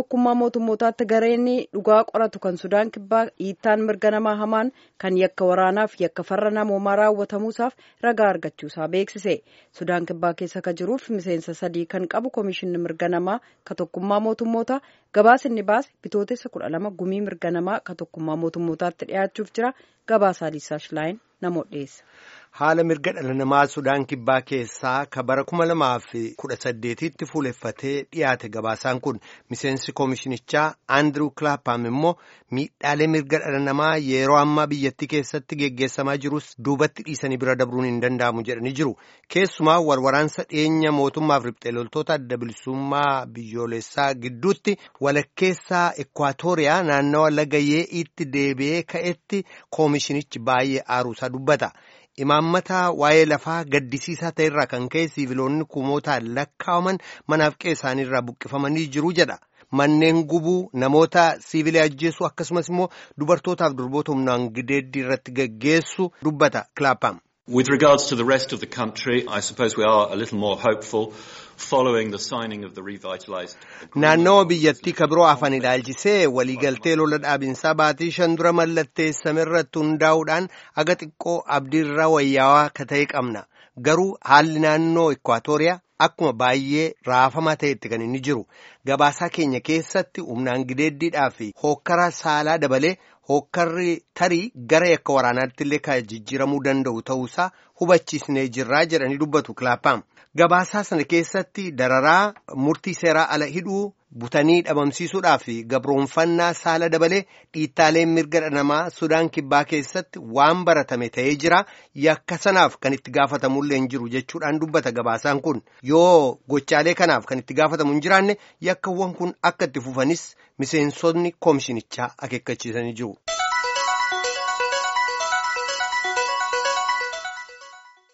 tokkummaa mootummootaatti gareen dhugaa qoratu kan sudaan kibbaa dhiittaan mirga namaa hamaan kan yakka waraanaaf yakka farra namoomaa raawwatamuusaaf ragaa argachuusaa beeksise sudaan kibbaa keessa ka jiruuf miseensa sadii kan qabu koomishinni mirga namaa ka tokkummaa mootummootaa gabaasinni baase bitootessa kudha lama gumii mirga namaa ka tokkummaa mootummootaatti dhiyaachuuf jira gabaasaa liisaash laayin namoota dhiyeessa. haala mirga dhala namaa sudaan kibbaa keessaa ka bara kuma lamaaf kudha saddeetitti fuuleffatee dhiyaate gabaasaan kun miseensi koomishinichaa aandiruu kilaapaam immoo miidhaalee mirga dhala namaa yeroo ammaa biyyattii keessatti geggeessamaa jirus duubatti dhiisanii bira dabruun hin danda'amu jedhanii jiru keessumaa warwaraansa dhiyeenya mootummaaf riphxee loltoota adda bilisummaa biyyoolessaa gidduutti walakkeessaa ekwaatooriyaa naannawa laga yee'iitti deebi'ee ka'etti koomishinichi baay'ee aaruusaa dubbata. imaammataa waa'ee lafaa gaddisiisaa ta'e irraa kan ka'e siiviloonni kumootaan lakkaa'aman manaaf qe'ee isaaniirraa buqqifamanii jiru jedha. Manneen gubuu namoota siivilee ajjeessu akkasumas immoo dubartootaaf durboota humnaan gideeddii irratti gaggeessu dubbata Kilaapaam. With regards to the rest of the country, I suppose we are a little more hopeful following the signing of the revitalized Naannawa biyyattii ka biroo afaan ilaalchisee waliigaltee lola dhaabinsaa baatii shan dura mallatteessame irratti hundaa'uudhaan aga xiqqoo abdiirraa wayyaawaa ka ta'e qabna. Garuu haalli naannoo Ekwaatooriyaa akkuma baay'ee raafamaa ta'etti kan inni jiru. Gabaasaa keenya keessatti humnaan gideeddiidhaa fi hookkara saalaa dabalee hookkarri tarii gara yakka waraanaatti illee kan jijjiiramuu danda'u ta'uusaa hubachiisnee jirraa jedhanii dubbatu kilaapaam. Gabaasaa sana keessatti dararaa murtii seeraa ala hidhuu butanii dhabamsiisuudhaa fi gabroonfannaa saala dabalee dhiittaaleen mirga dhala namaa Sudaan kibbaa keessatti waan baratame ta'ee jira. Yakka sanaaf kan itti gaafatamullee hin jiru jechuudhaan dubbata gabaasaan kun. Yoo gochaalee kanaaf kan itti gaafatamu hin jiraanne yakkawwan kun akka itti fufanis miseensonni koomishinichaa akeekkachiisanii jiru.